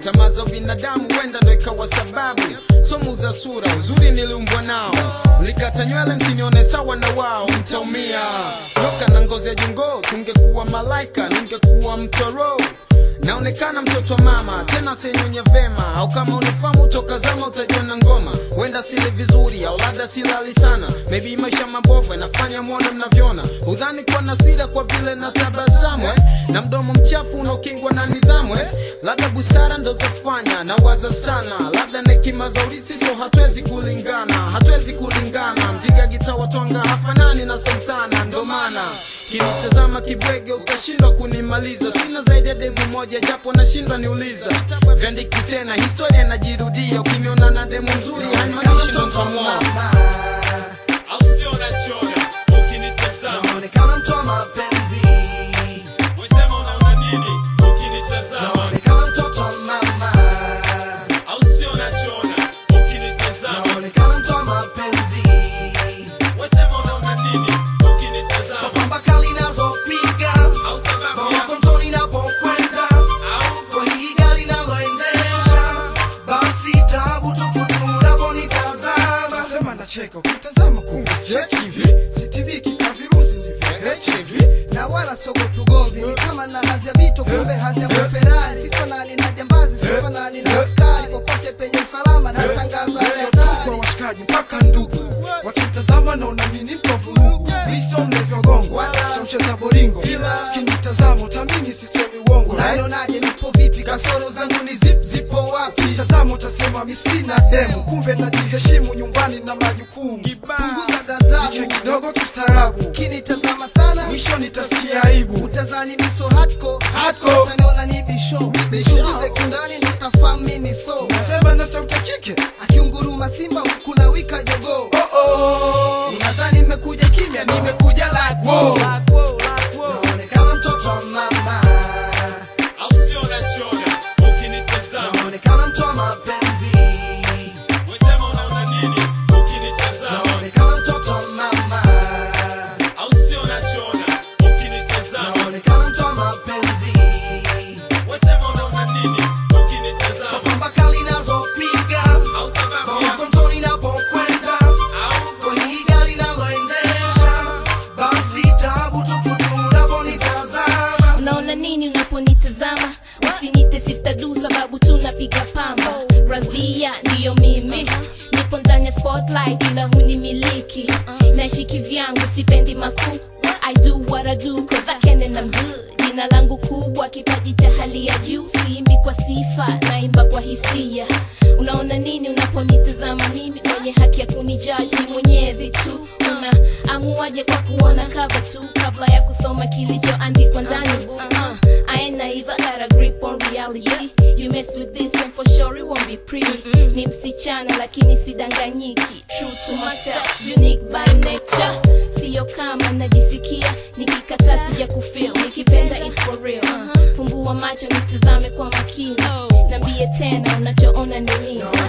tamaa za binadamu huenda ndo ikawa sababu somu za sura uzuri niliumbwa nao ulikata nywele msinione sawa na wao mtaumia loka na ngozi ya jongoo tungekuwa malaika ningekuwa mtoro naonekana mtoto wa mama tena senyonye vema au kama unifamu toka zama utajiona ngoma huenda sili vizuri au labda silali sana maybe maisha mabovu yanafanya mwone mnavyoona udhani kuwa na sira kwa vile na tabasamu eh? na mdomo mchafu unaokingwa na nidhamu eh? labda busara ndo zafanya na waza sana labda na hekima za urithi so hatuwezi kulingana hatuwezi kulingana mpiga gita watwanga hafanani na santana ndo maana kinitazama kibwege utashindwa kunimaliza sina zaidi ya demu moja japo nashindwa niuliza vyandiki tena historia inajirudia ukimiona na demu nzuri haimaanishi ndo mtamwona au sio nachona ukinitazama Naonekana mtu wa mapenzi, wesema unaona nini ukinitazama naonekana mtoto wa mama, au sio nachona ukinitazama naonekana mtu wa mapenzi, wesema unaona nini ukinitazama pamba kali nazopiga, au sababu mama ya kontoni inapokwenda, au kwa hii gari naloendesha, basi tabu tupu tu unaponitazama. Sema nacheka ukitazama kumbe sicheki hivi sitibiki na virusi ni vya HIV na wala sogopi ugomvi ni kama na hadhi ya vito kumbe hadhi ya maferari sifanani na jambazi sifanani na askari popote penye usalama natangaza sio tu kwa hatari washikaji mpaka ndugu wakitazama naona mimi mpo vurugu mi sio mlevyo gongo Wala. sio mcheza boringo Ila. kinitazama utamini sisemi uongo unanionaje nipo vipi kasoro zangu ni zip zipo wapi tazama utasema mi sina demu kumbe najiheshimu nyumbani na majukumu punguza niche ghadhabu kidogo kistaarabu kinitazama sana mwisho nitasikia aibu utazani miso hatko Hardcore. utaniona ni bisho chunguze kindani ndo utafahamu mimi so nasema na sauti ya kike akiunguruma simba huku na wika jogoo oh oh unadhani nimekuja kimya nimekuja like Wow. Naonekana mtoto wa mama, au sio nachona ukinitazama naonekana mtu wa mapenzi, wesema unaona nini ukinitazama naonekana mtoto wa mama, au sio nachona ukinitazama naonekana mtu wa mapenzi, wesema unaona nini ukinitazama pamba kali nazopiga, au sababu mama ya kontoni inapokwenda, au kwa hii gari naloendesha, basi tabu tupu tu unaponitazama. unaona nini unaponitazama usinite sister du sababu tunapiga pamba radhia ndiyo mimi nipo ndani ya spotlight ila hunimiliki naishi kivyangu sipendi makuu I do what I do cause I can and I'm good jina langu kubwa kipaji cha hali ya juu siimbi kwa sifa naimba kwa hisia unaona nini unaponitazama mimi mwenye haki ya kunijudge ni mwenyezi tu una amuaje kwa kuona cover tu kabla ya kusoma kilichoandikwa ndani book uh, I ain't naive, I got a grip on reality You mess with this and for sure it won't be pretty Ni msichana lakini sidanganyiki True to myself, unique by nature Sio kama najisikia nikikataa sija kufeel Nikipenda it's for real uh, Fumbua macho nitazame kwa makini Nambie tena unachoona ni nini